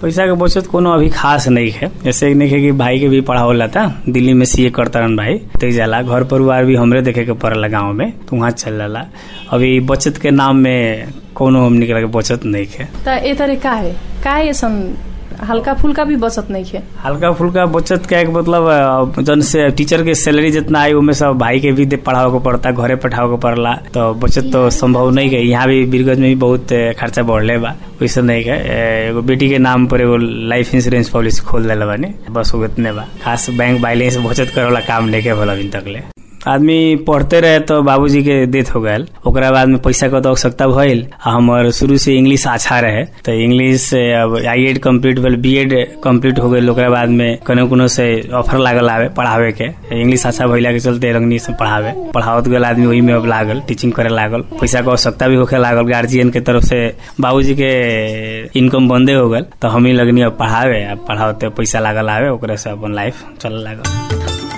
पैसा के बचत कोनो अभी खास नहीं है जैसे नहीं है कि भाई के भी पढ़ावला था दिल्ली में सीए करता रहन भाई ते जाला घर परिवार भी हमरे देखे के पड़ला गाँव में तो वहाँ चल जाला अभी बचत के नाम में कोनो हमने के बचत नहीं है त ए तरह का है का है ऐसन हल्का फुल्का भी बचत नहीं है हल्का फुल्का बचत का एक मतलब अ, जन से टीचर के सैलरी जितना आई उनमें सब भाई के भी दे पढ़ाओ के पड़ता घरे पठाओ के पड़ला तो बचत तो संभव नहीं है यहाँ भी बीरगंज में भी बहुत अ, खर्चा बढ़ले बा वैसे नहीं है अ, एगो बेटी के नाम पर एगो लाइफ इंश्योरेंस पॉलिसी खोल दिला बानी बस वो इतने बा खास बैंक बैलेंस बचत करे वाला काम नहीं के भला अभी तक ले आदमी पढ़ते रहे तो बाबूजी के डेथ हो गए ओकरा बाद में पैसा के तो आवश्यकता भइल आ हमर शुरू से इंग्लिश अच्छा रहे तो इंग्लिश से अब आई एड कम्प्लीट भेल बी एड कम्प्लीट हो गई ओकरा बाद में कोनो कोनो से ऑफर लागल आवे पढ़ावे के इंग्लिश अच्छा भइला के चलते रंगनी से पढ़ावे पढ़ावत गेल आदमी वही में अब लागल टीचिंग करे लागल पैसा के आवश्यकता भी होखे लागल गार्जियन के तरफ से बाबूजी के इनकम बंदे हो गल तो हम ही लगनी अब पढ़ावे अब पढ़ावते पैसा लागल आवे ओकरे से अपन लाइफ चल लागल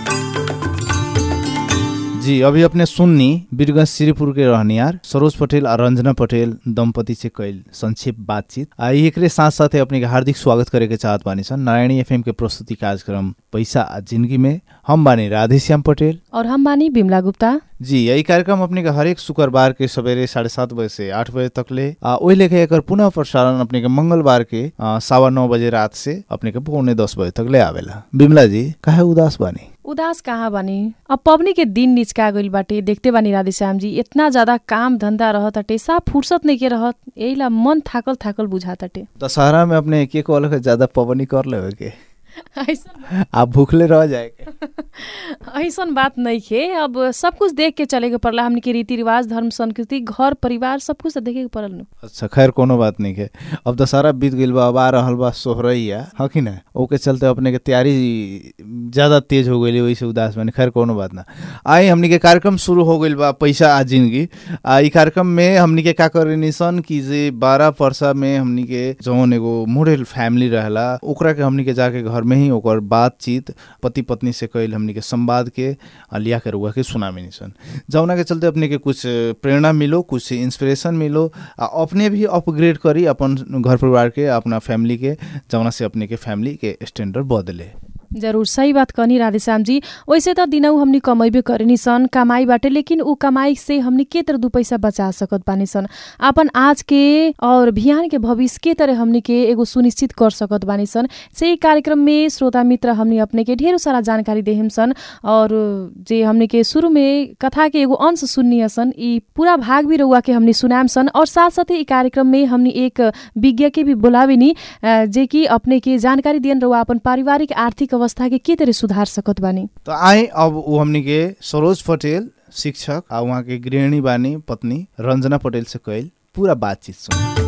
जी अभी अपने सुन्नी वीरगंज श्रीपुर के रहनियार सरोज पटेल और रंजना पटेल दंपति से कैल संक्षेप बातचीत आ एकरे साथ साथ अपने के हार्दिक स्वागत करे के चाहत बानी सन नारायणी एफएम के प्रस्तुति कार्यक्रम पैसा आ जिंदगी में हम बानी राधेश्याम पटेल और हम बानी बिमला गुप्ता जी यही कार्यक्रम अपने के हरेक शुक्रबार के सवेरे साढ़े सात बजे से आठ बजे तक ले आ, ओहि लेके एकर पुनः प्रसारण अपने के मंगलवार के आ, सवा नौ बजे रात से अपने के पौने दस बजे तक ले आवेला बिमला जी काहे उदास बानी उदास कहाँ बानी अब पबनी के दिन निचका गइल बाटे देखते बानी राधेश्याम जी इतना ज्यादा काम धंधा रहत अटे साफ फुर्सत नहीं के रहत यही ला मन थाकल थाकल बुझात अटे दशहरा में अपने एक एक वाला के ज्यादा पवनी कर लेवे के ऐसन आप भूखले रह जाए के ऐसन बात नहीं है अब सब कुछ देख के चले के पड़ला हमनी के रीति रिवाज धर्म संस्कृति घर परिवार सब कुछ तो देखे के पड़ल नु अच्छा खैर कोनो बात नहीं है अब दशहरा बीत गइल बा अब आ रहल बा सोहरैया ह कि ना ओके चलते अपने के तैयारी ज्यादा तेज हो गई वही से उदास बानी खैर कोनो बात ना आई हमनी के कार्यक्रम शुरू हो गइल बा पैसा आ जिंदगी आ ई कार्यक्रम में हमनी के का करेनी सन कि जे बारह परसा में हमनी के जौन एगो मॉडल फैमिली रहेला ओकरा के हमनी के जाके घर में ही ओकर बातचीत पति पत्नी से कैल हमनी के संवाद के आ, लिया के रुआ के सुनामी सन जौना के चलते अपने के कुछ प्रेरणा मिलो कुछ इंस्पिरेशन मिलो आ अपने भी अपग्रेड करी अपन घर परिवार के अपना फैमिली के जौना से अपने के फैमिली के स्टैंडर्ड बदले जरूर सही बात कहनी राधेश्याम जी वैसे त दिनौ हमनी कमैबे करनी सन कमाई बाटे लेकिन ऊ कमाई से हमनी के तरह दू पैसा बचा सकत बानी सन अपन आज के और बिहान के भविष्य के तरह हमनी के एगो सुनिश्चित कर सकत बानी सन से कार्यक्रम में श्रोता मित्र हमनी अपने के ढेर सारा जानकारी देहिम सन और जे हमनी के शुरू में कथा के एगो अंश सुननी सन ई पूरा भाग भी रउआ के हमनी सुनाम सन और साथ साथ ई कार्यक्रम में हमनी एक विज्ञ के भी बोलावेनी अ, जे कि अपने के जानकारी दियन रउआ अपन पारिवारिक आर्थिक अवस्था के के तरह सुधार सकत बानी तो आए अब वो हमनी के सरोज पटेल शिक्षक आ वहाँ के गृहिणी बानी पत्नी रंजना पटेल से कैल पूरा बातचीत सुन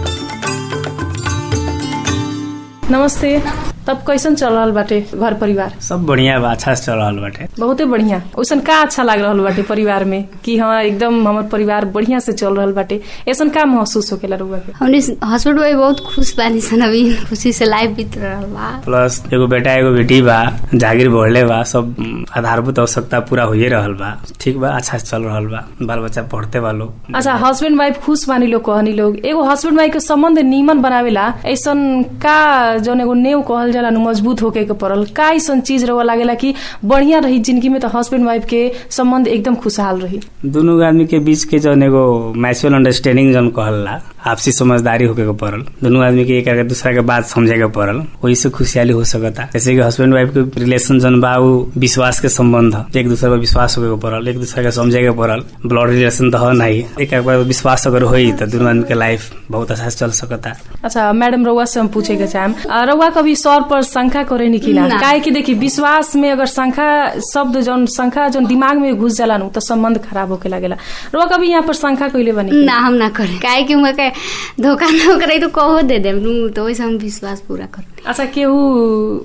नमस्ते तब कैसन चल रहल बाटे घर परिवार सब बढ़िया बा अच्छा से चल रहल बाटे बहुते बढ़िया ओसन का अच्छा लाग रहल बाटे परिवार में कि हाँ एकदम हमर परिवार बढ़िया से चल रहल बाटे ऐसन का महसूस होकेला रउआ के हमने हस्बैंड वाइफ बहुत खुश बानी सन अभी खुशी से लाइफ बीत रहल बा प्लस एगो बेटा एगो बेटी बा जागिर बढ़ले बा सब उम, आधारभूत आवश्यकता पूरा होइए रहल बा ठीक बा अच्छा से चल रहल बा बाल बच्चा पढ़ते बा लोग अच्छा हस्बैंड वाइफ खुश बानी लोग कहनी लोग एगो हस्बैंड वाइफ के संबंध नीमन बनावेला ऐसन का जौन एगो नेव कहल जाला नु मजबूत होके के पड़ल का ऐसन चीज रउआ लागेला कि बढ़िया रही जिंदगी में तो हस्बैंड वाइफ के संबंध एकदम खुशहाल रही दुनू आदमी के बीच के जौन एगो मैचुअल अंडरस्टैंडिंग जौन कहला आपसी समझदारी होके के पड़ल दुनू आदमी के एक आगे दूसरा के बात समझे के पड़ल वही से खुशहाली हो सकता जैसे कि हस्बैंड वाइफ के रिलेशन जौन बा उ विश्वास के संबंध ह। एक दूसरे पर विश्वास होके के पड़ल एक दूसरे के समझे के पड़ल ब्लड रिलेशन तो है नहीं एक एक बार विश्वास अगर होई तो दुनू आदमी के लाइफ बहुत अच्छा से चल सकता अच्छा मैडम रउआ से हम पूछे के चाहम आ, रउआ कभी सौर पर शंका करे नी कि ना ना। काहे कि देखी विश्वास में अगर शंका शब्द जौन शंका जौन दिमाग में घुस जाला नु तो संबंध खराब होके लागेला रउआ कभी यहाँ पर शंका कइले बनी ना हम ना करे काहे कि उहाँ के धोखा ना करे तो कहो दे देम नु तो वैसे हम विश्वास पूरा कर अच्छा केहू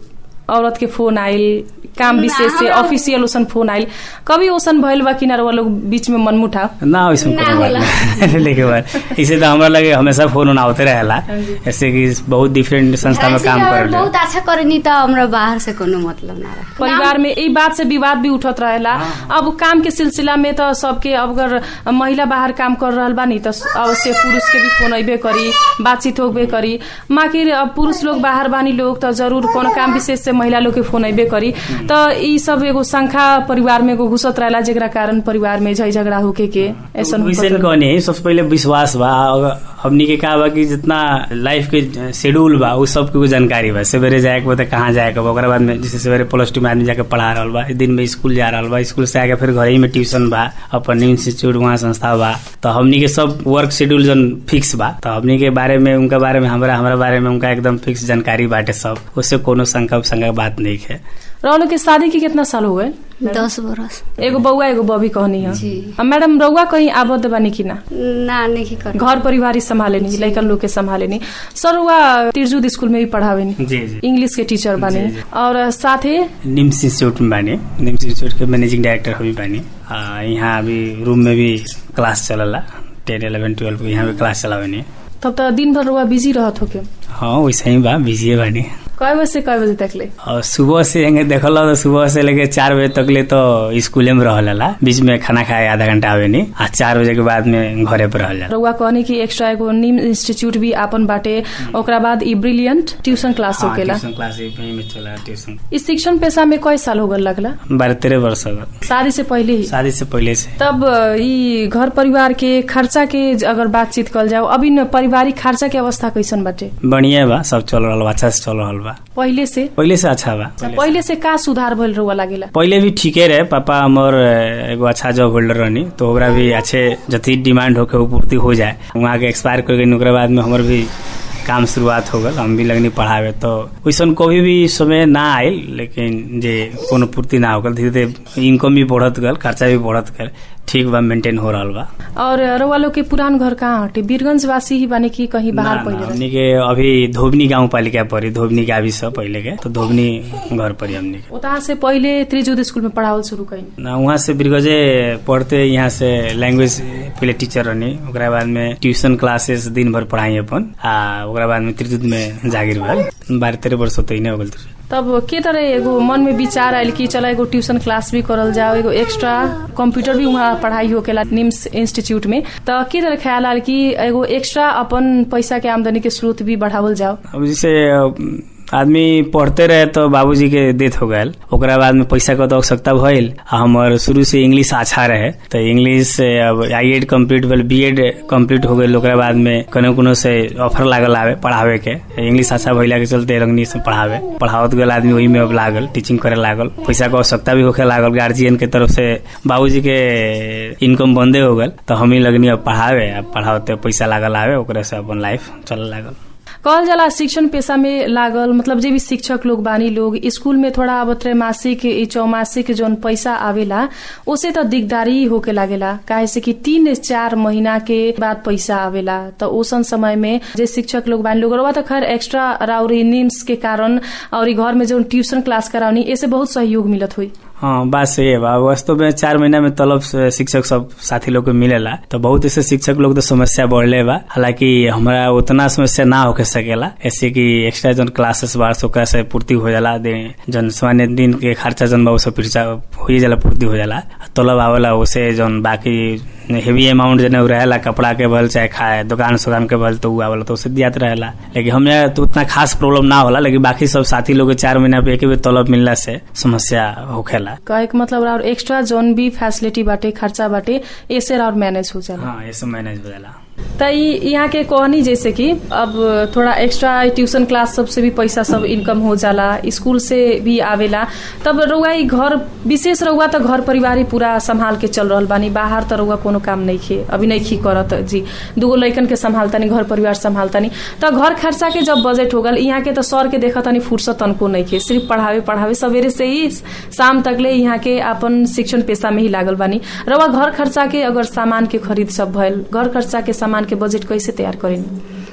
औरत के फोन आइल काम ना, विशेष से हमरा- ऑफिशियल ओसन फोन आइल कभी ओसन भइल बा कि ना रउआ लोग बीच में मनमुटाव ना वैसे ना कोनो बात होला। नहीं लेके बात इसे तो हमरा लगे हमेशा फोन उन आवते रहेला ऐसे कि बहुत डिफरेंट संस्था में ऐसे काम अगर कर बहुत अच्छा करनी त हमरा बाहर से कोनो मतलब ना रहा परिवार में यही बात से विवाद भी उठत रहेला अब काम के सिलसिला में तो सबके अब अगर महिला बाहर काम कर रहल बानी तो अवश्य पुरुष के भी फोन अबे करी बातचीत होबे करी माकिर अब पुरुष लोग बाहर बानी लोग तो जरूर कोनो काम विशेष से महिला लोग के फोन अबे करी तो ई सब एगो शंखा परिवार में एगो घुसत रहेला जेकरा कारण परिवार में झै झगड़ा होके के ऐसन वैसे होकर- कहनी है सबसे पहले विश्वास बा अगर हमनी के का बा कि जितना लाइफ के शेड्यूल बा उ सब के जानकारी बा सवेरे जाए के बा त कहाँ जाए के बा ओकरा बाद में जैसे सवेरे प्लस टू में आदमी जाके पढ़ा रहल बा दिन में स्कूल जा रहल बा स्कूल से आके फिर घर ही में ट्यूशन बा अपन इंस्टीट्यूट वहाँ संस्था बा तो हमनी के सब वर्क शेड्यूल जन फिक्स बा तो हमनी के बारे में उनका बारे में हमरा हमरा बारे में उनका एकदम फिक्स जानकारी बाटे सब उससे कोनो शंका शंका बात नहीं है रउआ लोग के शादी के कितना साल हो गए दस बरस एगो बउआ एगो बबी कहनी है जी। अब मैडम रउआ कहीं आबद बानी कि ना ना नहीं कर घर परिवार ही संभाले नहीं लड़कन लोग के संभाले नहीं सर हुआ तिरजुद स्कूल में भी पढ़ावे नहीं जी जी इंग्लिश के टीचर बने जी, जी। और साथे निम्स इंस्टीट्यूट में बानी निम्स इंस्टीट्यूट के मैनेजिंग डायरेक्टर हम भी बानी आ, यहाँ अभी रूम में भी क्लास चलला टेन इलेवन ट्वेल्व के यहाँ भी क्लास चलावे नहीं तब तो दिन भर रुआ बिजी रहत होके हाँ वैसे ही बा बिजी बानी कय बजे से कय बजे तक ले और सुबह से हंगे देखल तो सुबह से लेके चार बजे तक ले तो स्कूले में रहला बीच में खाना खाए आधा घंटा आवे नहीं आ चार बजे के बाद में घरे पर रहला रउआ कहनी कि एक्स्ट्रा एगो निम इंस्टीट्यूट भी आपन बाटे ओकरा बाद ई ब्रिलियंट ट्यूशन क्लास हाँ, होकेला ट्यूशन क्लास यहीं में चला ट्यूशन इस शिक्षण पेशा में कय साल हो गल लगला बारह तेरह वर्ष हो गए शादी से पहले ही शादी से पहले से तब अ, ई घर परिवार के खर्चा के अगर बातचीत कल जाओ अभी न पारिवारिक खर्चा के अवस्था कैसन बाटे बढ़िया बा सब चल रहा बा अच्छा से चल रहा बा पहिले से पहले से अच्छा बा पहिले से का सुधार भइल रहुआ लागेला पहिले भी ठीके रहे पापा हमर अ, एगो अच्छा जॉब होल्डर रहनी तो ओकरा भी अच्छे जति डिमांड होके वो पूर्ति हो जाए वहाँ के एक्सपायर कर गई ओकरा बाद में हमर भी काम शुरुआत हो गल हम भी लगनी पढ़ावे तो वैसन कभी भी समय ना आयल लेकिन जे कोनो पूर्ति ना हो गल धीरे धीरे इनकम भी बढ़त गल खर्चा भी बढ़त गल ठीक बा मेंटेन हो रहल बा और रउआ लोग के पुरान घर कहाँ हटे वीरगंज वासी ही बाने कि कहीं बाहर ना, ना, पहिले रहे? हमनी के अभी धोबनी गाँव पालिका पड़ी धोबनी के अभी सब पहले के तो धोबनी घर पड़ी हमनी के उतहाँ से पहिले त्रिजुद स्कूल में पढ़ावल शुरू कहीं ना वहाँ से बिरगजे पढ़ते यहाँ से लैंग्वेज पहले टीचर रहनी ओकरा बाद में ट्यूशन क्लासेस दिन भर पढ़ाई अपन आ ओकरा बाद में त्रिजुत में जागिर भल बारह तेरह वर्ष होते ही नहीं हो गल त्रिजुत तब के तरह एगो मन में विचार आयल कि चलो एगो ट्यूशन क्लास भी करल जाओ एगो एक्स्ट्रा कंप्यूटर भी वहाँ पढ़ाई होकेला निम्स इंस्टीट्यूट में त के तरह ख्याल आयल कि एगो एक्स्ट्रा अपन पैसा के आमदनी के स्रोत भी बढ़ावल जाओ अब जैसे अ, आदमी पढ़ते रहे तो बाबूजी के डेथ हो गए ओकरा बाद में पैसा के तो आवश्यकता भइल आ हमर शुरू से इंग्लिश अच्छा रहे तो इंग्लिश से अब आई एड कम्प्लीट भेल बी एड कम्प्लीट हो गई ओकरा बाद में कोनो कोनो से ऑफर लागल आवे पढ़ावे के इंग्लिश अच्छा भइला के चलते रंगनी से पढ़ावे पढ़ावत गेल आदमी वही में अब लागल टीचिंग करे लागल पैसा के आवश्यकता भी होखे लागल गार्जियन के तरफ से बाबूजी के इनकम बंदे हो गल तो हम ही लगनी अब पढ़ावे अब पढ़ावते पैसा लागल आवे ओकरा से अपन लाइफ चले लागल कहल जाला शिक्षण पेशा में लागल मतलब जे भी शिक्षक लोग बानी लोग स्कूल में थोड़ा अब त्रैमासिक ई चौमासिक जौन पैसा आवेला उसे तो दिगदारी होके लागेला काहे से कि तीन चार महीना के बाद पैसा आवेला तो ओसन समय में जे शिक्षक लोग बानी लोग रउआ तो खैर एक्स्ट्रा राउरी निम्स के कारण और ई घर में जौन ट्यूशन क्लास करावनी ऐसे बहुत सहयोग मिलत हुई हाँ बात सही है बा वास्तव में चार महीना में तलब से शिक्षक सब साथी लोग के मिलेला तो बहुत ऐसे शिक्षक लोग तो समस्या बढ़ले बा हालांकि हमारा उतना समस्या ना होके सकेला ऐसे कि एक्स्ट्रा जन क्लासेस बार से ओकरा से पूर्ति हो जाला दे जन सामान्य दिन के खर्चा जन बा सब पिरचा हो ही जाला पूर्ति हो जाला तलब आवेला उसे जन बाकी हेवी अमाउंट जने उ रहेला कपड़ा के भल चाहे खाए दुकान सुकान के भल तो उ आवेला तो उसे दियात रहेला लेकिन हमें तो उतना खास प्रॉब्लम ना होला लेकिन बाकी सब साथी लोग के चार महीना पे एक ही बेर तलब मिलला से समस्या होखेला कहे के मतलब और एक्स्ट्रा जौन भी फैसिलिटी बाटे खर्चा बाटे ऐसे और मैनेज हो जाला हाँ ये सब मैनेज हो जाला त ई यहाँ के कहनी जैसे कि अब थोड़ा एक्स्ट्रा ट्यूशन क्लास सब से भी पैसा सब इनकम हो जाला स्कूल से भी आवेला तब रउआ ई घर विशेष रउआ त घर परिवार ही पूरा संभाल के चल रहल बानी बाहर त रउआ कोनो काम नहीं खे अभी नहीं खी करत जी दूगो लइकन के संभालतानी घर परिवार संभालतानी त घर खर्चा के जब बजट हो गल यहाँ के त सर के देखतानी फुर्सत तनको नहीं खे सिर्फ पढ़ावे पढ़ावे सवेरे से ही शाम तकले यहाँ के अपन शिक्षण पेशा में ही लागल बानी रउआ घर खर्चा के अगर सामान के खरीद सब भइल घर खर्चा के सामान के बजट कैसे तैयार करेनी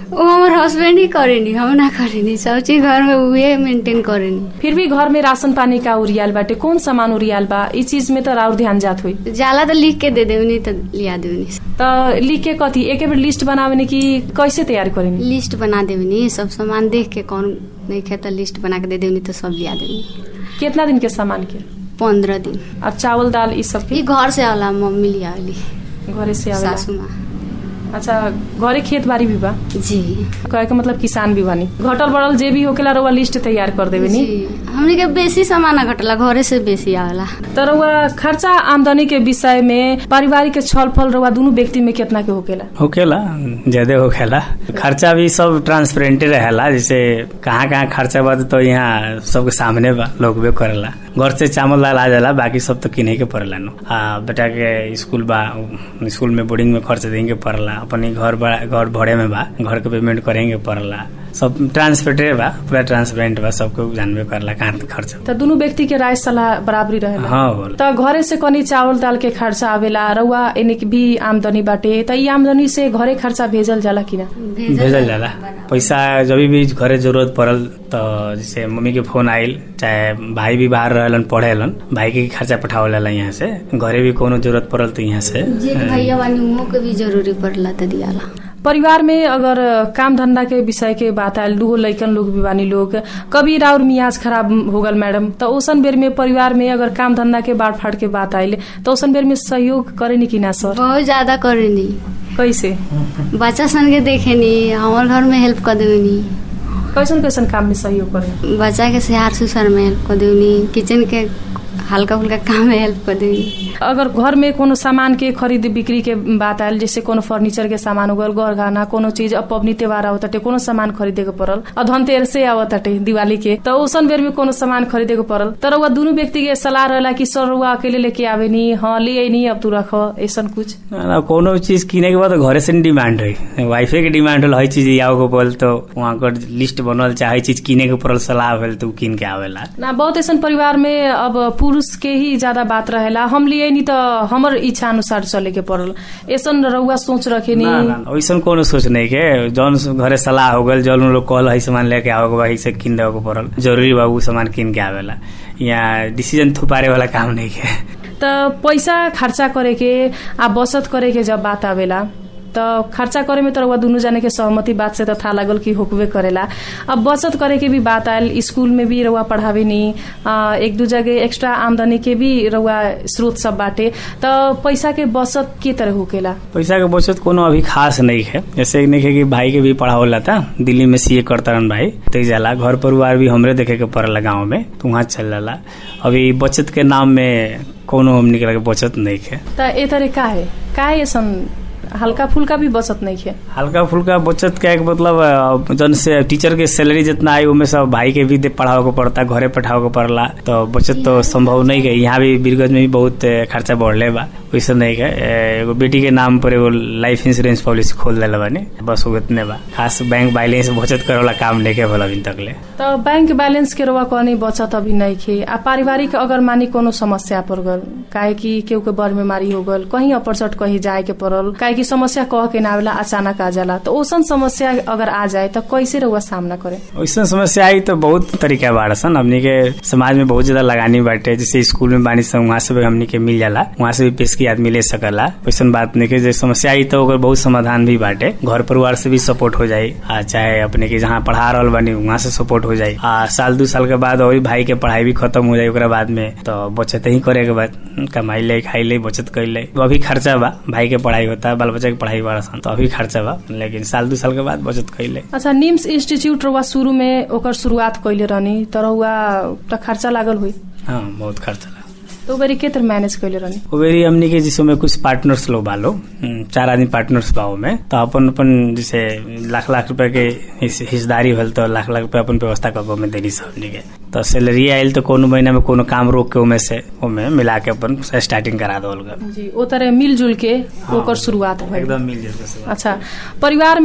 वो हमार हस्बैंड ही करेनी हम ना करेनी सब चीज घर में उहे मेंटेन करेनी फिर भी घर में राशन पानी का उरियाल बाटे कौन सामान उरियाल बा ई चीज में तो और ध्यान जात हुई जाला तो लिख के दे देवनी तो लिया देवनी त लिख के कथी एके बेर लिस्ट बनावे कि कैसे तैयार करेनी लिस्ट बना देवनी सब सामान देख के कौन नहीं खे तो लिस्ट बना के दे देवनी तो सब लिया देवनी कितना दिन के सामान के पंद्रह दिन और चावल दाल ई सब ये के घर से आला मम्मी लिया आली घरे से आवेला सासू माँ अच्छा घरे खेत बाड़ी भी बा जी कहे के मतलब किसान भी बानी घटल बढ़ल जे भी होकेला रउआ लिस्ट तैयार कर देवे नी जी हमने के बेसी सामान घटला घरे से बेसी आवेला त रउआ खर्चा आमदनी के विषय में पारिवारिक छलफल रउआ दुनु व्यक्ति में कितना के होकेला होखेला ज्यादा होखेला खर्चा भी सब ट्रांसपेरेंटे रहेला जैसे कहाँ कहाँ खर्चा बा तो यहाँ सबके सामने बा लोग भी करेला घर से चावल दाल आ जाला बाकी सब तो किने के पड़ेला नो आ बेटा के स्कूल बा स्कूल में बोर्डिंग में खर्च देंगे पड़ला अपनी घर बा घर भरे में बा घर के पेमेंट करेंगे पड़ला सब ट्रांसपेरेंट बा पूरा ट्रांसपेरेंट बा सबको जानबे करला कहाँ खर्च त दुनु व्यक्ति के राय सलाह बराबरी रहेला हाँ होला त घरे से कनी चावल दाल के खर्चा आवेला रउआ एने के भी आमदनी बाटे त ई आमदनी से घरे खर्चा भेजल जाला कि ना भेजल जाला पैसा जब भी घरे जरूरत पड़ल तो जैसे मम्मी के फोन आइल चाहे भाई भी बाहर रहलन पढ़ेलन भाई के खर्चा पठावला यहाँ से घरे भी कोनो जरूरत पड़ल तो यहाँ से जे के भैया बानी उहो के भी जरूरी पड़ला तो दियाला परिवार में अगर काम धंधा के विषय के बात आयल दूगो लइकन लोग भी बानी लोग कभी राउर मियाज खराब हो गल मैडम त ओसन बेर में परिवार में अगर काम धंधा के बाढ़ फाट के बात आइल त ओसन बेर में सहयोग करे कि ना सर बहुत ज्यादा करेनी कैसे बच्चा सन के देखेनी हमार घर में हेल्प कर देवनी कैसन कैसन काम में सहयोग करे बच्चा के सिहार सुसार में हेल्प कर देवनी किचन के हल्का फुल्का काम में हेल्प कर देवनी अगर घर में कोनो सामान के खरीद बिक्री के बात आयल जैसे कोनो फर्नीचर के सामान हो गल घर गहना कोनो चीज अब पबनी त्योहार आवताटे कोनो सामान खरीदे के पड़ल और धनतेरस से आवताटे दिवाली के त ओसन बेर में कोनो सामान खरीदे के पड़ल तर रउआ दुनु व्यक्ति के सलाह रहला कि सर रउआ अकेले लेके आवे नी हाँ ले आई अब तू रख ऐसन कुछ ना, कोनो चीज किने के बाद तो घरे से नहीं डिमांड है वाइफे के डिमांड होल हर चीज आओ के पड़ल तो वहाँ कर लिस्ट बनल चाहे चीज किने के पड़ल सलाह भेल तो उ किन के आवेला ना बहुत ऐसन परिवार में अब पुरुष के ही ज्यादा बात रहेला हम लिए नी त हमर इच्छा अनुसार चले के पड़ल ऐसन रउआ सोच रखे नी ना ना वैसन कोनो सोच नहीं के जौन घरे सलाह हो गल जौन लोग कहल है सामान लेके आओ के वही से किन देवे के पड़ल जरूरी बा उ सामान किन के आवेला यहाँ डिसीजन थुपारे वाला काम नहीं के त पैसा खर्चा करे के आ बचत करे के जब बात आवेला त खर्चा करे में त रउआ दुनु जाने के सहमति बात से त थाहा लागल कि होकबे करेला अब बचत करे के भी बात आयल स्कूल में भी रउआ पढ़ावे नी आ, एक दू जगह एक्स्ट्रा आमदनी के भी रउआ स्रोत सब बाटे त पैसा के बचत के तरह होकेला पैसा के बचत कोनो अभी खास नहीं है जैसे नहीं है कि भाई के भी पढ़ावला था दिल्ली में सीए करता रहन भाई ते जाला घर परिवार भी हमरे देखे के पड़ला गाँव में तो वहाँ चल जाला अभी बचत के नाम में कोनो हमनी के लगे बचत नहीं है त ए तरह का है का है ऐसन हल्का फुल्का भी बचत नहीं है हल्का फुल्का बचत का एक मतलब अ, जौन से टीचर के सैलरी जितना आई उनमें सब भाई के भी दे पढ़ावे के पड़ता घरे पठावे के पड़ला तो बचत तो संभव नहीं है यहाँ भी बीरगंज में भी बहुत अ, खर्चा बढ़ले बा वैसे नहीं है अ, एगो बेटी के नाम पर एगो लाइफ इंश्योरेंस पॉलिसी खोल दिला बानी बस वो इतने बा खास बैंक बैलेंस बचत करे वाला काम नहीं के भला अभी तक ले त बैंक बैलेंस के रउआ कहनी बचत अभी नहीं खे आ पारिवारिक अगर मानी कोनो समस्या पर गल काहे कि केहू के बड़ बीमारी हो गल कहीं अपरचट कहीं जाए के पड़ल काहे कि समस्या कह के ना आवेला अचानक आ जाला तो ओसन समस्या अगर आ जाए त कैसे रउआ सामना करे वैसे समस्या आई तो बहुत तरीका बाड़ सन हमनी के समाज में बहुत ज्यादा लगानी बाटे जैसे स्कूल में बानी सन वहाँ से भी हमनी के मिल जाला वहाँ से भी पेश की आदमी ले सकला वैसन बात नहीं के जे समस्या आई तो ओकर बहुत समाधान भी बाटे घर परिवार से भी सपोर्ट हो जाई आ चाहे अपने के जहाँ पढ़ा रहल बानी वहाँ से सपोर्ट हो जाई आ साल दू साल के बाद वही भाई के पढ़ाई भी खत्म हो जाई ओकरा बाद में तो बचत ही करे के बाद कमाई ले खाई ले बचत कर ले अभी खर्चा बा भाई के पढ़ाई होता है बाल बच्चा के पढ़ाई बड़ा सन तो अभी खर्चा बा लेकिन साल दू साल के बाद बचत कर ले अच्छा निम्स इंस्टीट्यूट रउआ शुरू में ओकर शुरुआत कैले रहनी त रउआ त खर्चा लागल हुई हाँ बहुत खर्चा लगा तो ओकरी के तरह मैनेज कैले रहनी ओवेरी हमनी के जिसमें कुछ पार्टनर्स लोग बालो हम्म, चार आदमी पार्टनर्स बाओ में तो अपन अपन जैसे लाख लाख रुपए के हिस- हिस्सेदारी भेल तो लाख लाख रुपए अपन व्यवस्था कर में देनी सब हमनी के तो सैलरी आयल तो कोनो महीना में कोनो काम रोक के ओमे से ओमे मिला के अपन स्टार्टिंग करा दो लोग जी ओ तरह मिलजुल के ओकर शुरुआत भइल एकदम मिल जाए से अच्छा परिवार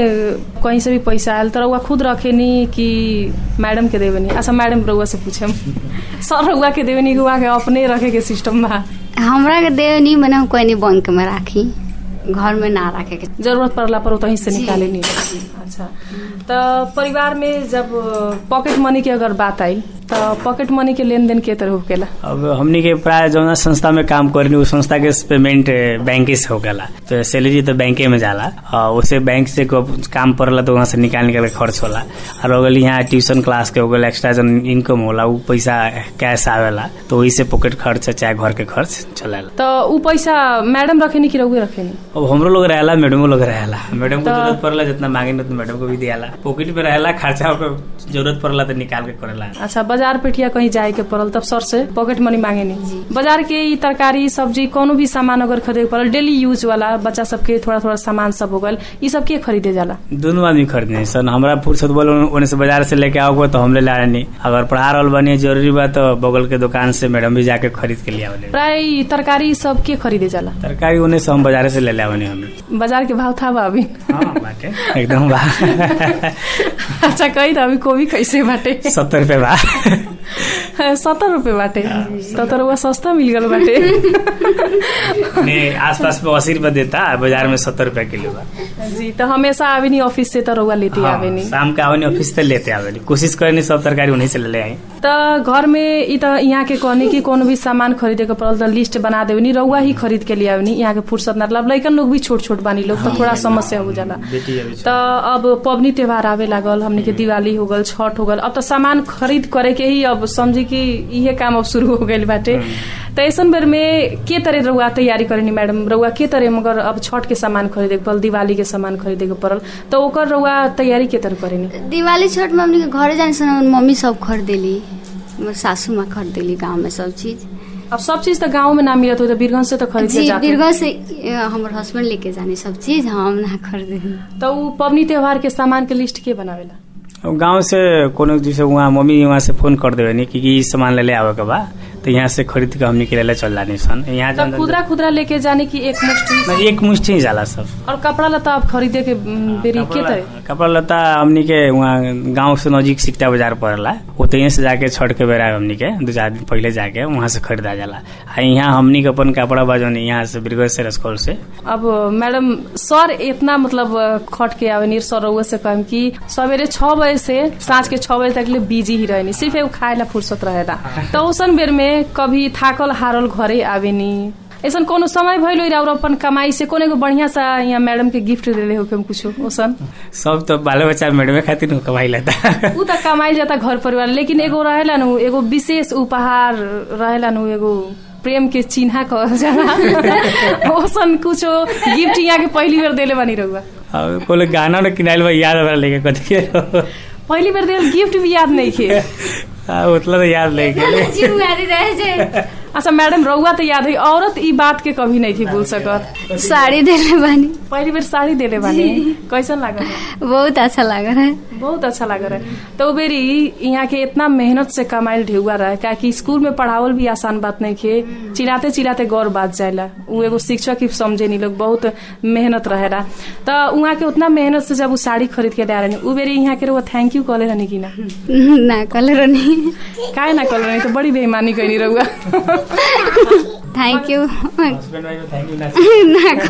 में कहीं से भी पैसा आयल तो रउआ खुद रखेनी कि मैडम के देवेनी अच्छा मैडम रउआ से पूछम सर रउआ के देवेनी कि वहाँ के अपने रखे के सिस्टम बा हमरा के देव नहीं बना कोई नहीं बैंक में राखी घर में ना रखे के जरूरत पड़ला पर उतहीं से जी, निकाले नहीं जी। अच्छा तो परिवार में जब पॉकेट मनी के अगर बात आई तो पॉकेट मनी के लेन देन के तरह होकेला अब हमनी के प्राय जौना संस्था में काम करनी उ संस्था के पेमेंट बैंक से होगला तो सैलरी तो बैंके में जाला और उसे बैंक से को काम पड़ला तो वहाँ से निकाल निकाल के खर्च होला और हो गल यहाँ ट्यूशन क्लास के हो गल एक्स्ट्रा जन इनकम होला उ पैसा कैश आवेला तो वही से पॉकेट खर्च चाहे घर के खर्च चलेला तो उ पैसा मैडम रखेनी कि रउए रखेनी अब हमरो लोग रहेला मैडमो लोग रहेला मैडम को तो- जरूरत पड़ला जितना मांगे न मैडम को भी दियाला पॉकेट में रहेला खर्चा ओकर जरूरत पड़ला तो निकाल के करेला अच्छा बाजार पेठिया कहीं जाए के पड़ल तब सर से पॉकेट मनी मांगे जी। नहीं बाजार के ई तरकारी सब्जी कोनो भी सामान अगर खरीदे के पड़ल डेली यूज वाला बच्चा सबके थोड़ा थोड़ा सामान सब हो गल ई सब के खरीदे जाला दोनों आदमी खरीदने सन हमरा फुर्सत बोल ओने से बाजार से लेके आओगे तो हम ले ला नहीं अगर पढ़ा रहल बनी जरूरी बा तो बगल के दुकान से मैडम भी जाके खरीद के लिया प्राय ई तरकारी सब के खरीदे जाला तरकारी उन्हें से हम बाजार से ले ले आवनी हम बाजार के भाव था बा अभी हाँ बाटे एकदम बा अच्छा कही त अभी कोबी कैसे बाटे सत्तर रुपये बा सत्तर रुपये बाटे तो तो रउआ सस्ता मिल गल बाटे ने आसपास में अस्सी रुपये देता बाजार में सत्तर रुपये किलो बा जी तो हमेशा आवेनी ऑफिस से तो रउआ लेते हाँ, आवेनी शाम के आवनी ऑफिस से लेते आवनी कोशिश करनी सब तरकारी उन्हीं से ले ले आई त घर में ई त यहाँ के कहनी कि कोनो भी सामान खरीदे के पड़ल त लिस्ट बना देवनी रउआ ही खरीद के लिए आवनी यहाँ के फुर्सत ना मतलब लइकन लोग भी छोट छोट बानी लोग तो थोड़ा समस्या हो जाला बेटी अभी त अब पबनी त्योहार आवे लागल हमने के दिवाली हो गल छठ हो गल अब त सामान खरीद करे के ही अब समझी कि इहे काम अब शुरू हो गइल बाटे त ऐसन बेर में के तरह रउआ तैयारी करेनी मैडम रउआ के तरह मगर अब छठ के सामान खरीदे के पड़ल दिवाली के सामान खरीदे के पड़ल त ओकर रउआ तैयारी के तरह करेनी दिवाली छठ में हमनी के घरे जाने से हमर मम्मी सब खरीदेली हमर सासू माँ खरीदेली गाँव में सब चीज अब सब चीज त गाँव में ना मिलत हो त बीरगंज से त खरीद के जी जाते बीरगंज से अ, हमर हस्बैंड लेके जाने सब चीज हम ना खरीदेली त उ पबनी त्योहार के सामान के लिस्ट के बनावेला अब गांव से कोनो जैसे वहाँ मम्मी वहाँ से फोन कर देवे नी कि ई सामान ले ले आवे के बा तो यहाँ से खरीद के हमनी के ले ले चल जानी सन यहाँ त जन- खुदरा खुदरा लेके जाने की एक मुश्किल नहीं, एक मुश्त ही जाला सब और कपड़ा लता आप खरीदे के म, बेरी के कपड़ा तरह कपड़ा लता हमनी के वहाँ गांव से नजीक सिकटा बाजार पड़ला ओतही से जाके छठ के बेरा हमनी के दो चार दिन पहले जाके वहाँ से खरीदा जाला आ यहाँ हमनी के अपन कपड़ा बाजोनी यहाँ से बिरगज से रसकोल से अब मैडम सर इतना मतलब खट के आवेनी सर रउआ से कहम कि सवेरे छह बजे से साँझ के छह बजे तक ले बिजी ही रहनी सिर्फ एगो खाए ला फुर्सत रहेला तो उसन बेर में कभी थाकल हारल घरे आवेनी ऐसन कोनो समय भइल होई और अपन कमाई से कोनो एगो बढ़िया सा यहाँ मैडम के गिफ्ट देले हो के कुछो ओसन सब तो बाल बच्चा मेडमे खातिर नु कमाई लेता उ त कमाई जाता घर परिवार लेकिन एगो रहेला नु एगो विशेष उपहार रहेला नु एगो प्रेम के चिन्हा कहल जाला ओसन कुछो गिफ्ट यहाँ के पहली बेर देले बानी रहुआ अब कोले गाना न किनाइल बा याद हमरा लेके कथी के पहली बेर देल गिफ्ट भी याद नहीं खे आ, उतला तो याद लेके जिम्मेवारी रहे जे अच्छा मैडम रउआ तो याद है औरत ई बात के कभी नहीं थी भूल सकत साड़ी देले बानी पहली बेर साड़ी देले बानी कैसन लागल बहुत अच्छा लग रहा है बहुत अच्छा लग रहा है तो उ बेरी यहाँ के इतना मेहनत से कमाइल ढेउआ रहा है कि स्कूल में पढ़ावल भी आसान बात नहीं खे चिल्लाते चिल्लाते गौर बात जाएला उ एगो शिक्षक ही समझे नी लोग बहुत मेहनत रहेला तो वहाँ के उतना मेहनत से जब उ साड़ी खरीद के दे रहे उ बेरी यहाँ के रउआ थैंक यू कहले रहनी कि ना ना कलर नहीं काहे ना कहले रहनी तो बड़ी बेईमानी कैनी रउआ थैंक यू ना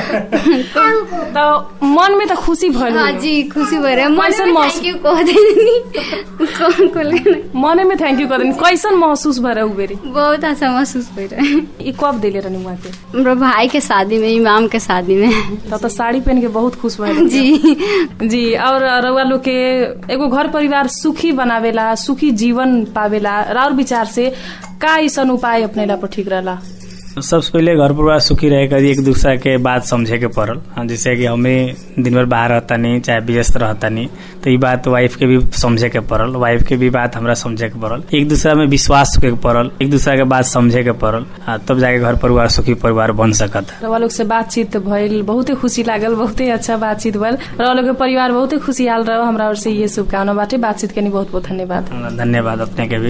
तो मन में तो खुशी भइल हाँ होई। जी खुशी भर रहा है कैसन मन में मौसम? थैंक यू कह देनी कौन को लेना मने में थैंक यू कर कैसन महसूस भर उ बेरी बहुत अच्छा महसूस हो रहा है ई कब देले रहनी वहाँ के हमरा भाई के शादी में इमाम के शादी में तब तो साड़ी पहन के बहुत खुश भइल जी जी और रउआ लोग के एगो घर परिवार सुखी बनावेला सुखी जीवन पावेला और विचार से का ऐसन उपाय अपनेला पर ठीक रहला सबसे पहले घर परिवार सुखी रहे कर एक दूसरा के बात समझे के पड़ल हाँ, जैसे कि हमें दिन भर बाहर रहता नहीं चाहे व्यस्त रहता नहीं तो ये बात वाइफ के भी समझे के पड़ल वाइफ के भी बात हमरा समझे के पड़ल एक दूसरा में विश्वास के पड़ल एक दूसरा के बात समझे के पड़ल हाँ, तब जाके घर परिवार सुखी परिवार बन सकत रउआ लोग से बातचीत भइल बहुते खुशी लागल बहुते अच्छा बातचीत भइल रउआ लोग के परिवार बहुते खुशहाल रहो हमरा ओर से ये शुभकामना बाटे बातचीत के लिए बहुत बहुत धन्यवाद धन्यवाद अपने के भी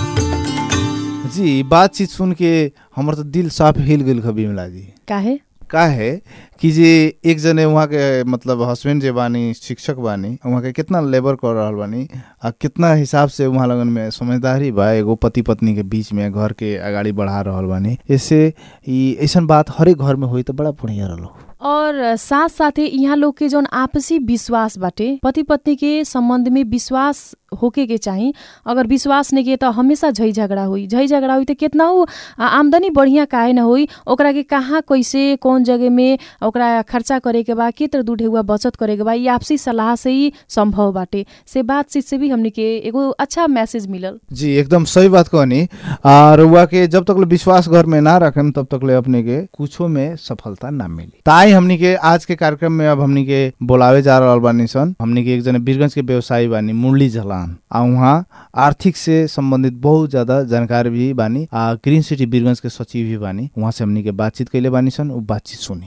जी बातचीत सुन के हमर तो दिल साफ हिल गेल खबी मिला जी काहे का है कि जे एक जने वहाँ के मतलब हस्बैंड जे बानी शिक्षक बानी वहाँ के कितना लेबर कर रहल बानी आ कितना हिसाब से वहाँ लगन में समझदारी बा एगो पति पत्नी के बीच में घर के अगाडि बढ़ा रहल बानी ऐसे ई ऐसन बात हरेक घर में होई तो बड़ा बढ़िया रहलो और साथ साथे यहाँ लोग के जौन आपसी विश्वास बाटे पति पत्नी के संबंध में विश्वास होके के चाही अगर विश्वास नहीं के तो हमेशा झै झगड़ा हुई झै झगड़ा हुई तो कितना ऊ आ, आमदनी बढ़िया काहे न हुई ओकरा के कहाँ कैसे कौन जगह में ओकरा खर्चा करे के बा के तरह दू ढेउआ बचत करे के बा ये आपसी सलाह से ही संभव बाटे से बातचीत से भी हमनी के एगो अच्छा मैसेज मिलल जी एकदम सही बात कहनी और रुआ के जब तक ले विश्वास घर में ना रखेम तब तक ले अपने के कुछो में सफलता ना मिली ताई हमनी के आज के कार्यक्रम में अब हमनी के बोलावे जा रहल बानी सन हमनी के एक जने बीरगंज के व्यवसायी बानी मुरली झलान आ उहाँ आर्थिक से संबंधित बहुत ज्यादा जानकार भी बानी आ ग्रीन सिटी बीरगंज के सचिव भी बानी वहाँ से हमनी के बातचीत कैले बानी सन उ बातचीत सुनी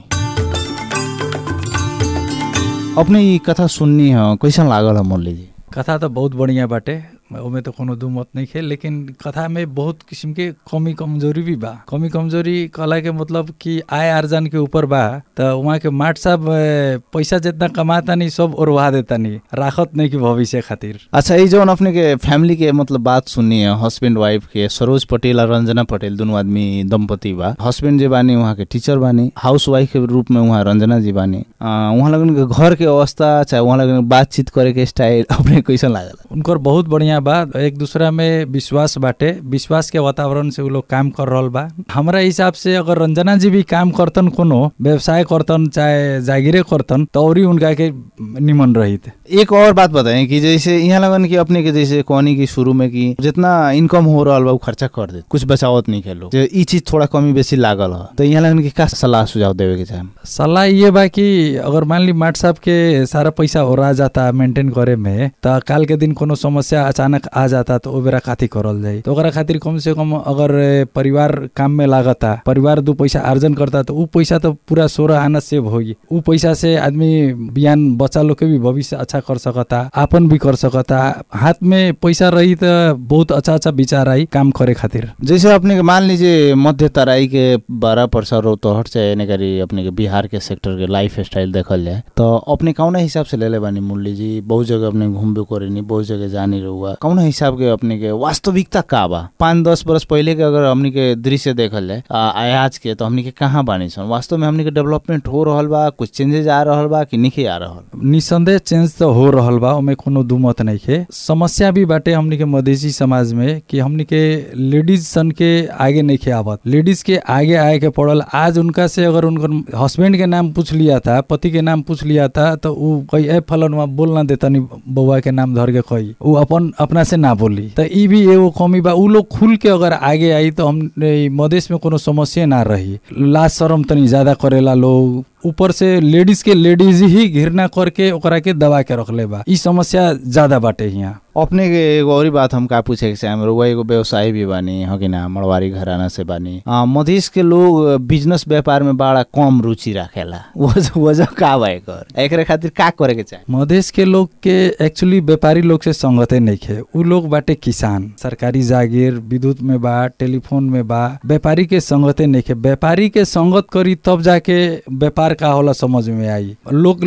अपने ई कथा सुननी है कैसन लागल है मुरली जी कथा तो बहुत बढ़िया बाटे ओमे तो कोनो दू मत नहीं है लेकिन कथा में बहुत किस्म के कमी कमजोरी भी बा कमी कमजोरी कहला के मतलब कि आय आर्जन के ऊपर बा तो वहाँ के माट साहब ए, पैसा जितना कमाता नहीं सब ओरवा देता नहीं राखत नहीं कि भविष्य खातिर अच्छा ये जौन अपने के फैमिली के मतलब बात सुननी है हस्बैंड वाइफ के सरोज पटेल और रंजना पटेल दोनों आदमी दंपति बा हस्बैंड जे बानी वहाँ के टीचर बानी हाउस वाइफ के रूप में वहाँ रंजना जी बानी आ, वहाँ लगन के घर के अवस्था चाहे वहाँ लगन के बातचीत करे के स्टाइल अपने कैसन लागल उनकर बहुत बढ़िया बा एक दूसरा में विश्वास बाटे विश्वास के वातावरण से उ लोग काम कर रहल बा हमरा हिसाब से अगर रंजना जी भी काम करतन कोनो व्यवसाय करतन चाहे जागीरे करतन तो और ही उनका के निमन रहित एक और बात बताएं कि जैसे यहाँ लगन कि अपने के जैसे कहनी की शुरू में कि जितना इनकम हो रहा बा उ खर्चा कर दे कुछ बचावत नहीं खेलो जे ई चीज थोड़ा कमी बेसी लागल है तो यहाँ लगन कि का सलाह सुझाव देवे के चाहे सलाह ये बा कि अगर मान ली माट साहब के सारा पैसा ओरा जाता मेंटेन करे में तो काल के दिन कोनो समस्या अचानक आ जाता तो ओ बेरा काथी करल जाई तो ओकरा खातिर कम से कम अगर ए, परिवार काम में लागता परिवार दू पैसा अर्जन करता तो उ पैसा तो पूरा सोलह आना सेव होगी उ पैसा से आदमी बिहान बच्चा लोग के भी भविष्य अच्छा कर सकता आपन भी कर सकता हाथ में पैसा रही तो बहुत अच्छा अच्छा विचार आई काम करे खातिर जैसे अपने के मान लीजिए मध्य तराई के बारह परसा रोहतहट से यानी करी अपने के बिहार के सेक्टर के लाइफ स्टाइल देखल जाए तो अपने कौना हिसाब से ले ले बानी मुरली जी बहुत जगह अपने घूमबे करेनी बहुत जगह जानी रहुआ कौना हिसाब के अपने के वास्तविकता का बा पाँच दस बरस पहले के अगर हमनी के दृश्य देखल जाए आ, आज के तो हमनी के कहाँ बानी सन वास्तव में हमनी के डेवलपमेंट हो रहल बा कुछ चेंजेस आ रहल बा कि नहीं आ रहल निसंदेह चेंज तो हो रहल बा ओमे कोनो दुमत नहीं है समस्या भी बाटे हमनी के मधेसी समाज में कि हमनी के लेडीज सन के आगे नहीं खे आवत लेडीज के आगे आए के पड़ल आज उनका से अगर उनकर हस्बैंड के नाम पूछ लिया था पति के नाम पूछ लिया था तो उ कही ए फलन वहाँ बोल ना देता नहीं बउआ के नाम धर के कही उ अपन अपना से ना बोली तो ई भी एगो कमी बा उ लोग खुल के अगर आगे आई तो हम ए, मधेश में कोनो समस्या ना रही लाज शरम तनी ज्यादा करेला लोग ऊपर से लेडीज के लेडीज ही घृणा करके ओकरा के दबा के रखले बा ई समस्या ज्यादा बाटे यहाँ अपने के एगो और बात हम का पूछे के चाहे रउआ एगो व्यवसायी भी बानी हो कि ना मड़वारी घराना से बानी आ, मधेश के लोग बिजनेस व्यापार में बड़ा कम रुचि राखेला वजह वजह का बा एकर एकरे खातिर का करे के चाहे मधेश के लोग के एक्चुअली व्यापारी लोग से संगते नहीं खे उ लोग बाटे किसान सरकारी जागीर विद्युत में बा टेलीफोन में बा व्यापारी के संगते नहीं खे व्यापारी के संगत करी तब जाके व्यापार का होला समझ में आई लोग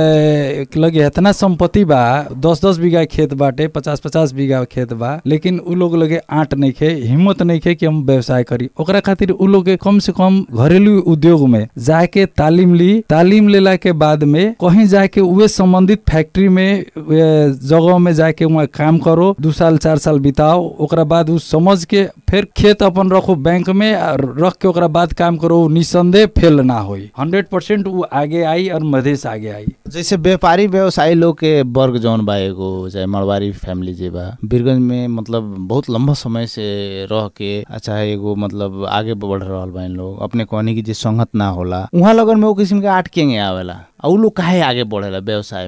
ए, लगे इतना संपत्ति बा दस दस बीघा खेत बाटे पचास पचास बीघा खेत बा लेकिन उ लोग लगे आंट नहीं खे हिम्मत नहीं खे कि हम व्यवसाय करी ओकरा खातिर उ लोग के कम से कम घरेलू उद्योग में जाके तालीम ली तालीम लेला के बाद में कहीं जाके उहे संबंधित फैक्ट्री में ए, जगह में जाके वहाँ काम करो दू साल चार साल बिताओ ओकरा बाद उ समझ के फिर खेत अपन रखो बैंक में आ रख के ओकरा बाद काम करो उ निसंदेह फेल ना होई हंड्रेड परसेंट उ आगे आई और मधेश आगे आई जैसे व्यापारी व्यवसायी लोग के वर्ग जौन बा एगो चाहे मड़वारी फैमिली जे बा बीरगंज में मतलब बहुत लंबा समय से रह के अच्छा एगो मतलब आगे बढ़ रहल बा इन लोग अपने कहनी की जे संगत ना होला उहाँ लगन में वो किस्म के आट केंगे आवेला आ उ लोग काहे आगे बढ़ेला व्यवसाय में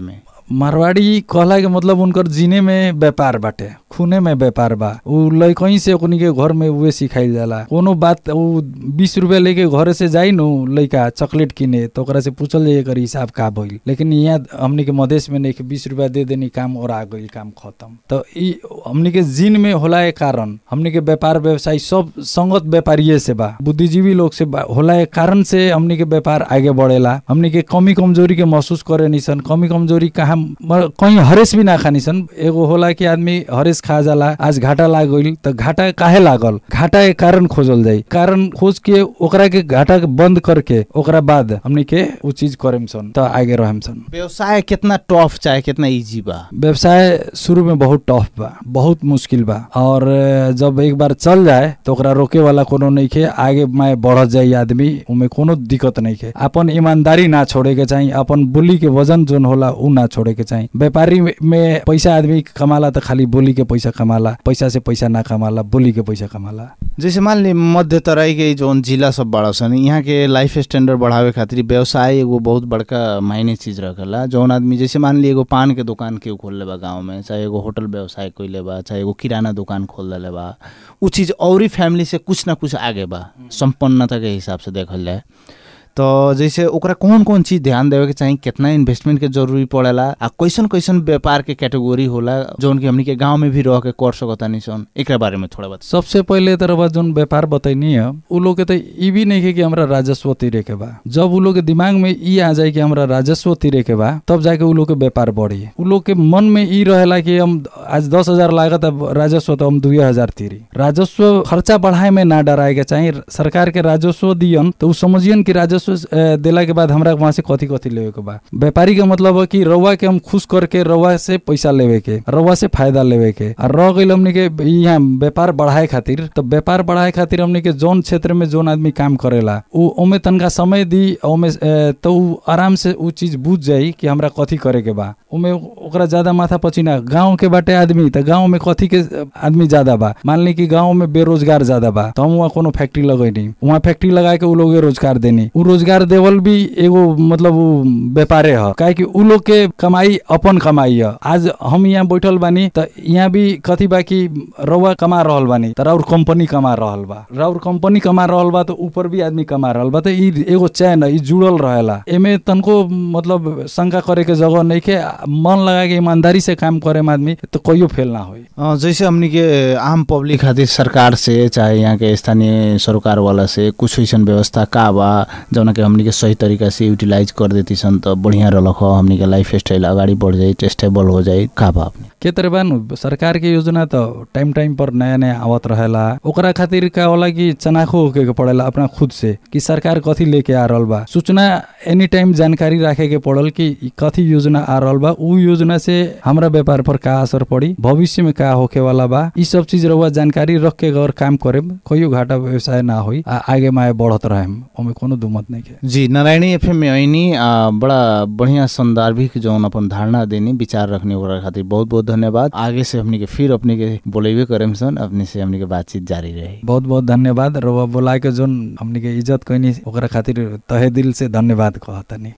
मारवाड़ी कहला के मतलब उनकर जीने में व्यापार बाटे खूने में व्यापार बा उ लइकहीं से ओकनी के घर में उहे सिखाइल जाला कोनो बात उ बीस रुपया लेके घरे से जाई नु लइका चॉकलेट किने तो ओकरा से पूछल जाई एकर हिसाब का भइल लेकिन यहाँ हमनी के मधेश में नहीं कि बीस रुपया दे देनी काम और आ गई काम खत्म तो ई हमनी के जीन में होला के कारण हमनी के व्यापार व्यवसाय सब संगत व्यापारिये से बा बुद्धिजीवी लोग से बा होला के कारण से हमनी के व्यापार आगे बढ़ेला हमनी के कमी कमजोरी के महसूस करे निसन कमी कमजोरी कहाँ म- कहीं हरेस भी ना खानी सन एगो होला कि आदमी हरेस खा जाला आज घाटा लाग गइल त घाटा काहे लागल घाटा के कारण खोजल जाई कारण खोज के ओकरा के घाटा के बंद करके ओकरा बाद हमनी के उ चीज करेम सन त आगे रहेम सन व्यवसाय कितना टफ चाहे कितना इजी बा व्यवसाय शुरू में बहुत टफ बा बहुत मुश्किल बा और अ, जब एक बार चल जाए तो ओकरा रोके वाला कोनो नहीं खे आगे में बढ़त जाई आदमी उमे कोनो दिक्कत नहीं खे अपन ईमानदारी ना छोड़े के चाहिए अपन बोली के वजन जोन होला उ ना छोड़े के चाहिए व्यापारी में- में पैसा आदमी कमाला तो खाली बोली के पैसा कमाला पैसा से पैसा ना कमाला बोली के पैसा कमाला जैसे मान ली मध्य तराई के जौन जिला सब बड़ा सन यहाँ के लाइफ स्टैंडर्ड बढ़ावे खातिर व्यवसाय एगो बहुत बड़का मायने चीज रखेला जौन आदमी जैसे मान ली एगो पान के दुकान केहू खोलले बा गाँव में चाहे एगो होटल व्यवसाय कोइले बा चाहे एगो किराना दुकान खोल देले बा उ चीज औरी फैमिली से कुछ ना कुछ आगे बा संपन्नता के हिसाब से देखल जाए तो जैसे ओकरा कौन कौन चीज ध्यान देवे के चाहिए कितना इन्वेस्टमेंट के जरूरी पड़ेला आ कैसन कैसन व्यापार के कैटेगरी होला जौन की हमनी के गांव में भी रह के कर सकतानी सन एकरा बारे में थोड़ा बता सबसे पहले तरह जोन व्यापार बतैनी है उ लोग के तो ई भी नहीं है कि हमरा राजस्व तिरे के बा जब उ लोग के दिमाग में ई आ जाए कि हमरा राजस्व तिरे के बा तब जाके उ लोग के व्यापार बढ़ी उ लोग के मन में ई रहेला कि हम आज दस हजार लागत अब राजस्व तो हम दुए हजार तिरी राजस्व खर्चा बढ़ाए में ना डराए के चाहिए सरकार के राजस्व दियन तो उ समझियन कि राजस्व अ, देला के बाद हमरा वहां से कथी कथी लेवे के बा व्यापारी के मतलब है कि रउआ के हम खुश करके रउआ से पैसा लेवे के रउआ से फायदा लेवे के और रह गइल हमनी के यहाँ व्यापार बढ़ाए खातिर तो व्यापार बढ़ाए खातिर हमनी के जोन क्षेत्र में जोन आदमी काम करेला उ ओमे तनका समय दी ओमे अ, तो उ आराम से उ चीज बुझ जाई कि हमरा कथी करे के बा ओमे ओकरा ज्यादा माथा पचिना गांव के बाटे आदमी त गांव में कथी के अ, आदमी ज्यादा बा मान ली कि गांव में बेरोजगार ज्यादा बा तो हम वहाँ कोनो फैक्ट्री लगैनी वहाँ फैक्ट्री लगा के उ लोग के रोजगार देनी उ रोजगार देवल भी एगो मतलब उ व्यापारे ह काहे कि उ लोग के कमाई अपन कमाई ह आज हम यहाँ बैठल बानी त यहाँ भी कथी बा कि रउआ कमा रहल बानी त राउर कंपनी कमा रहल बा राउर कंपनी कमा रहल बा त ऊपर भी आदमी कमा रहल बा त ई एगो चैन है, ई जुड़ल रहेला एमे तनको मतलब शंका करे के जगह नहीं के मन लगा के ईमानदारी से काम करे में आदमी तो कहियो फेल ना होई अ, जैसे हमनी के आम पब्लिक खातिर सरकार से चाहे यहाँ के स्थानीय सरकार वाला से कुछ ऐसन व्यवस्था का बा जौन के हमनी के सही तरीका से यूटिलाइज कर देती सन तो बढ़िया रहलक ह हमनी के लाइफ स्टाइल अगाडि बढ़ जाई स्टेबल हो जाई का बा अपने के तरह बा नु सरकार के योजना तो टाइम टाइम पर नया नया आवत रहेला ओकरा खातिर का होला कि चनाखो होके के पड़ेला अपना खुद से कि सरकार कथी लेके आ रहल बा सूचना एनी टाइम जानकारी राखे के पड़ल कि ई कथी योजना आ रहल बा उ योजना से हमरा व्यापार पर का असर पड़ी भविष्य में का होके वाला बा ई सब चीज रहुआ जानकारी रख के अगर काम करे कहियो घाटा व्यवसाय ना होई आ आगे माए बढ़त रहेम ओमे कोनो दुमत नहीं के जी नारायणी एफएम में ऐनी आ, बड़ा बढ़िया संदर्भिक जौन अपन धारणा देनी विचार रखने ओकरा खातिर बहुत बहुत धन्यवाद आगे से हमनी के फिर अपने के बोलेबे करेम सन अपने से हमनी के बातचीत जारी रही बहुत बहुत धन्यवाद रउआ बोला के जोन हमनी के इज्जत कैनी ओकरा खातिर तहे दिल से धन्यवाद कहतनी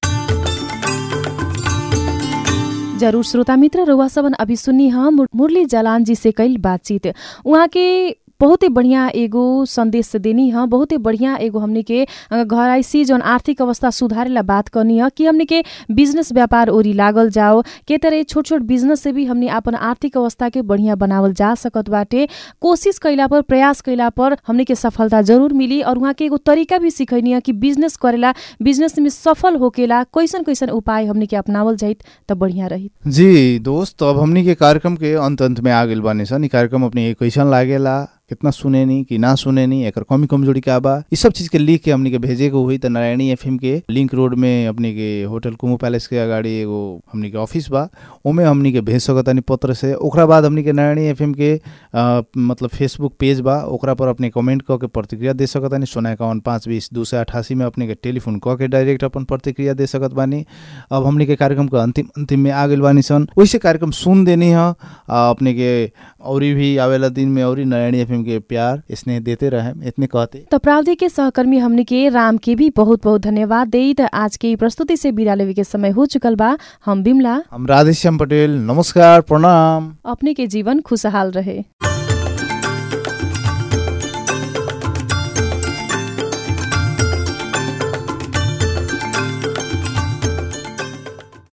जरूर श्रोता मित्र रउआ सबन अभी सुन्नी हम मुर- मुरली जालान जी से कईल बातचीत उहाँ के बहुते बढ़िया एगो संदेश देनी ह बहुते बढ़िया एगो हमनी के अ, घराइसी जौन आर्थिक अवस्था सुधारेला बात करनी ह कि हमनी के बिजनेस व्यापार ओरी लागल जाओ के तरह छोट छोट बिजनेस से भी हमनी अपन आर्थिक अवस्था के बढ़िया बनावल जा सकत बाटे कोशिश कैला पर प्रयास कैला पर हमनी के सफलता जरूर मिली और उहाँ के एगो तरीका भी सिखैनी ह कि बिजनेस करेला बिजनेस में सफल होकेला कैसन कैसन उपाय हमनी के अपनावल जाइत त बढ़िया रही जी दोस्त तो अब हमनी के कार्यक्रम के अंत अंत में आ गेल बानी सन ई कार्यक्रम अपने के कैसन लागेला कितना सुने नी कि ना सुने नी एकर कमी कमजोरी का बा ई सब चीज के लिख के हमनी के भेजे के हुई त नारायणी एफएम के लिंक रोड में अपने के होटल कुमू पैलेस के अगाडि एगो हमनी के ऑफिस बा ओमे हमनी के भेज सकतानी पत्र से ओकरा बाद हमनी के नारायणी एफएम के अ, मतलब फेसबुक पेज बा ओकरा पर अपने कमेंट क के प्रतिक्रिया दे सकतानी सोना एकाउन पाँच बीस दू सय अठासी में अपने के टेलीफोन क के डायरेक्ट अपन प्रतिक्रिया दे सकत बानी अब हमनी के कार्यक्रम के अंतिम अंतिम में आ गेल बानी सन वैसे कार्यक्रम सुन देनी ह आ, अपने के औरी भी आवेला दिन में औरी नारायणी एफएम के प्यार स्नेह देते रहे इतने कहते त प्राविधिक के सहकर्मी हमनी के राम के भी बहुत बहुत धन्यवाद देई त आज के ई प्रस्तुति से बिदा लेवे के समय हो चुकल बा हम बिमला हम राधेश्याम पटेल नमस्कार प्रणाम अपने के जीवन खुशहाल रहे